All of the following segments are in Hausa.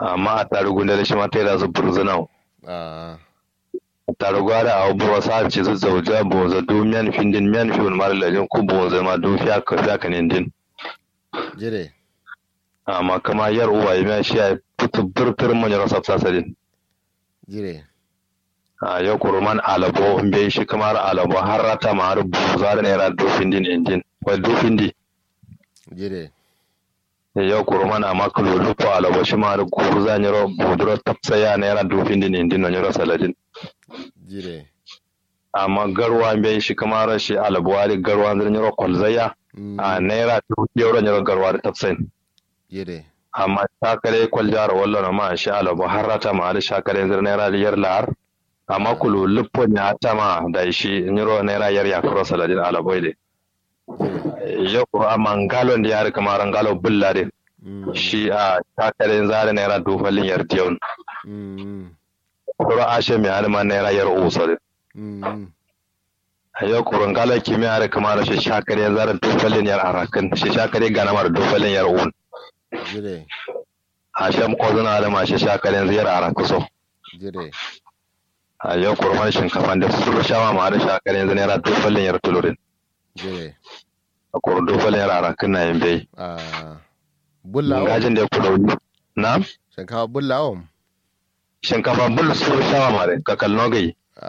amma a tarugu da shi ma ta da su burzuna a tarugu da a buro sa ci su zauja boza du miyan findin miyan fi wani mara lajin ku boza ma du fiya ka fiya ka din jire amma kama yar uwa ya shi ya fitu birtir manyan sabsa sadin jire a yau kuruman alabo in bai shi kamar alabo har rata ma har buza da naira du findin injin wai du findi jire yau kuruman amma kululu ko alabo shi ma har guru za nyiro buduro tapsaya naira du findin injin na nyiro saladin jire amma garwa bai shi kamar shi alabo wari garwa zan nyiro kwalzaya Mm, a naira du euro nyiro garwa da tapsayin jire amma shakare kwaljar wallo na ma shi alabo har rata ma har shakare zan naira yar lahar amma kulu luppon ya tama da shi nyiro naira yar ya kuro saladin alabo de jire yau ko amma ngalon da yare kamar ngalo bullare Mm, shi a shakare zare naira dufalin yar tiyon mm, kuro ashe mai halima naira yar usare mm, yau kuro ngalo kimi yare kamar shi shakare zare dufalin yar arakan shi shakare gana mar dufalin yar un jire ashe ko zuna halima shi shakare ziyar arakuso jire a yau kurman shinkafa da su shawa ma da shakar yanzu naira dofalin yar tulurin jire a kuro dofalin yar arakin na yin bai a bulla o gajin da ya kuda wuni na shinkafa bulla o shinkafa bul su shawa ma da kakal nogai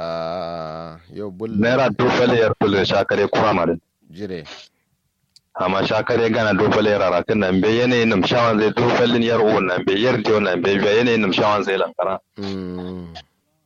a yau bulla naira dofalin yar tulurin shakar ya kura ma da jire amma shakar ya gana dofalin yar arakin nan bai yanayin nam shawan zai dofalin yar uwan nan bai yar tiyo nan bai bai yanayin nam shawan zai lankara Mm,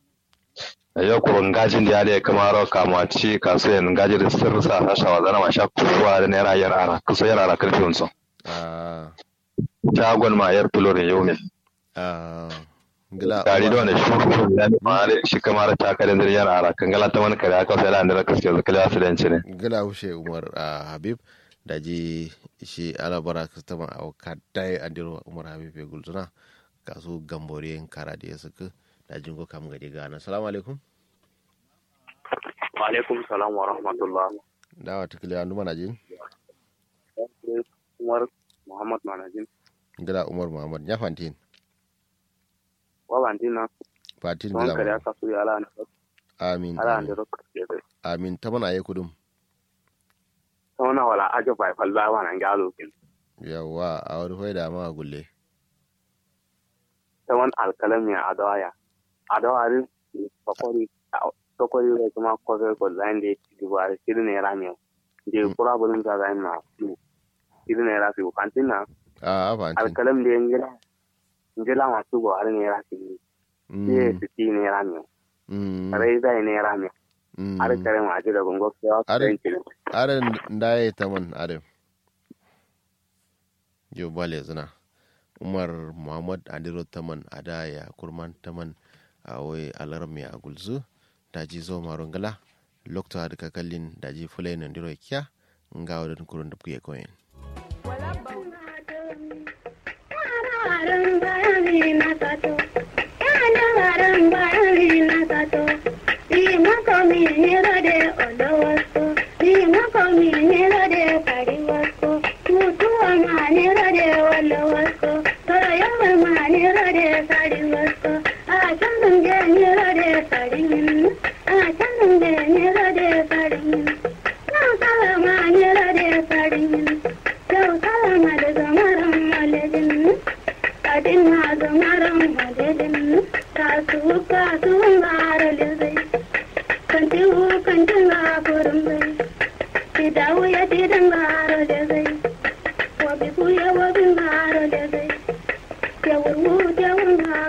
a yau kurun gajin da ya da ya kama rawa kama ci kasuwan gajin da sirrisa a shawa zana ma sha kuruwa da naira yar arakin so yar arakin fiyon so a shagon ma yar tulurin yau ne a gila gari da wani shuru ya ma da shi kamar ta kare zuriyar ara kan gala ta wani kare aka sai da andara kaske zu kala su danci ne gila hushe umar a habib da ji shi alabara kastama a kadai andiro umar habib ya gulzuna kasu gamboriyan kara da ya suka da jingo kam gadi gana salamu alaikum wa alaikum salam wa rahmatullah dawa tukuli andu mana jin umar muhammad manajin gila umar muhammad ya fantin wa bantina fatin don gila kare Muhammad. aka su ala ne amin ala amin. ne ro ke de amin ta mana ya kudum sona wala ajo fa fal ba wana ngalo kin yawa a wani hoida ma gulle tawan alkalami adawaya adawari sokori sokori re kuma ko fe ko zande di wari sirne rami je kura bulun ga zan na sirne ra fi kantina a fantin alkalam de ngila ngila ma su go har ne ra fi ye Mm, ti ne rami mm, rai dai ne rami mm. har kare ma ji da gongo ke wa Are- kare aren ndaye taman adam yo bale zina umar muhammad adiro taman ada ya kurman taman a wai alarmi a gulzu daji zo marungala lokta da kakallin daji fulai nan diro kiya nga wadon kurun da kuye koyin Wabi kuya wabi ngaro lezai, ya wurwu ya wurwa